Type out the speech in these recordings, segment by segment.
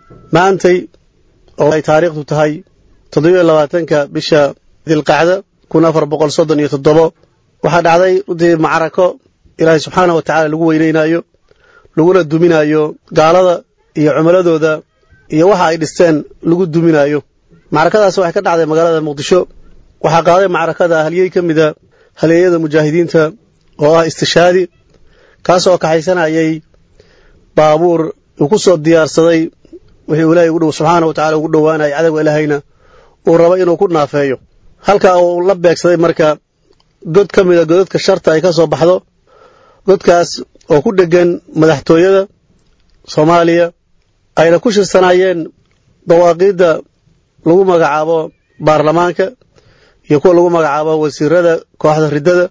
maantay oo ay taariikhdu tahay toddobiyo labaatanka bisha dilqacda kun afar boqol soddon iyo toddobo waxaa dhacday runtii macrako ilaahay subxaanah wa tacaala lagu weynaynayo laguna duminayo gaalada iyo cumuladooda iyo waxa ay dhisteen lagu duminayo macrakadaas waxay ka dhacday magaalada muqdisho waxaa qaaday macrakada halyey ka mida halyeeyada mujaahidiinta oo ah istishaadi kaasoo kaxaysanayay baabuur uu ku soo diyaarsaday wixii uu ilaahay ugu dhow subxaana wa tacala ugu dhowaanayay cadowga ilaahayna uu rabo inuu ku naafeeyo halka uu la beegsaday marka god ka mida godadka sharta ay ka soo baxdo godkaas oo ku dhegan madaxtooyada soomaaliya ayna ku shirsanaayeen dawaaqiidda lagu magacaabo baarlamaanka iyo kuwa lagu magacaabo wasiirada kooxda riddada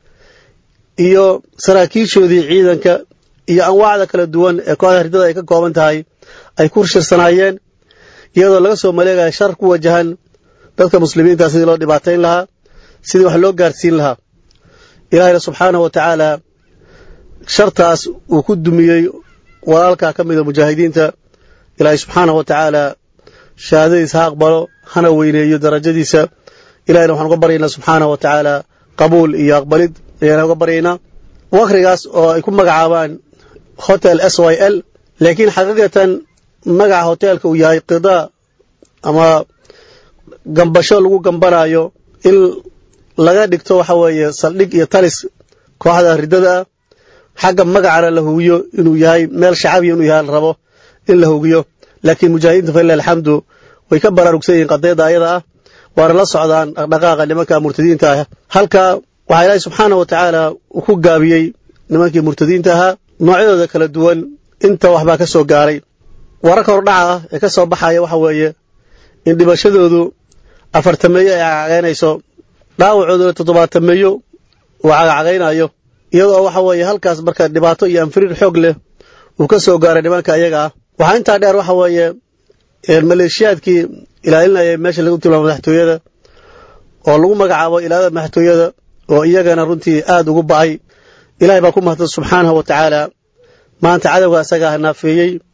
iyo saraakiishoodii ciidanka iyo anwaacda kala duwan ee kooxda riddada ay ka kooban tahay ay ku shirsanaayeen iyadoo laga soo maleegaya shar ku wajahan dadka muslimiinta sidii loo dhibaatayn lahaa sidii wax loo gaarsiin lahaa ilaahayna subxaanahu wa tacaala shartaas uu ku dumiyey walaalkaa ka mida mujaahidiinta ilaahay subxaanahu wa tacaala shahaadadiisa ha aqbalo hana weyneeyo darajadiisa ilahayna waxaan uga baryaynaa subxaanahu wa tacaala qabuul iyo aqbalid ayaan uga baryaynaa wakrigaas oo ay ku magacaabaan hotel s y l laakiin xaqiiqatan magaca hoteelka uu yahay qidaa ama gambasho lagu gambanayo in laga dhigto waxa weeye saldhig iyo talis kooxda riddada ah xagga magacana la hugiyo inuu yahay meel shacabiya inuu yahay la rabo in la hugiyo laakiin mujaahidiinta falilah alxamdu way ka baraarugsan yihiin qadiyadda ayada ah waana la socdaan dhaqdhaqaaqa nimanka murtadiinta ah halka waxaa ilaahay subxaanah wa tacaala uu ku gaabiyey nimankii murtadiinta ahaa noocyadooda kala duwan inta waxbaa ka soo gaaray wararka hordhaca ah ee ka soo baxaya waxa weeye in dhimashadoodu afartameeyo ay cagcagaynayso dhaawacooduna toddobaatameeyo uu cagacagaynayo iyadoo waxa weeye halkaas marka dhibaato iyo anfiriir xoog leh uu ka soo gaaray nimanka ayaga ah waxaa intaa dheer waxa weeye maleeshiyaadkii ilaalinayay meesha lagu tilmaamo madaxtooyada oo lagu magacaabo ilaalada madaxtooyada oo iyagana runtii aad ugu ba'ay ilahay baa ku mahadsan subxaanahu wa tacaala maanta cadowga asagaa naafeeyey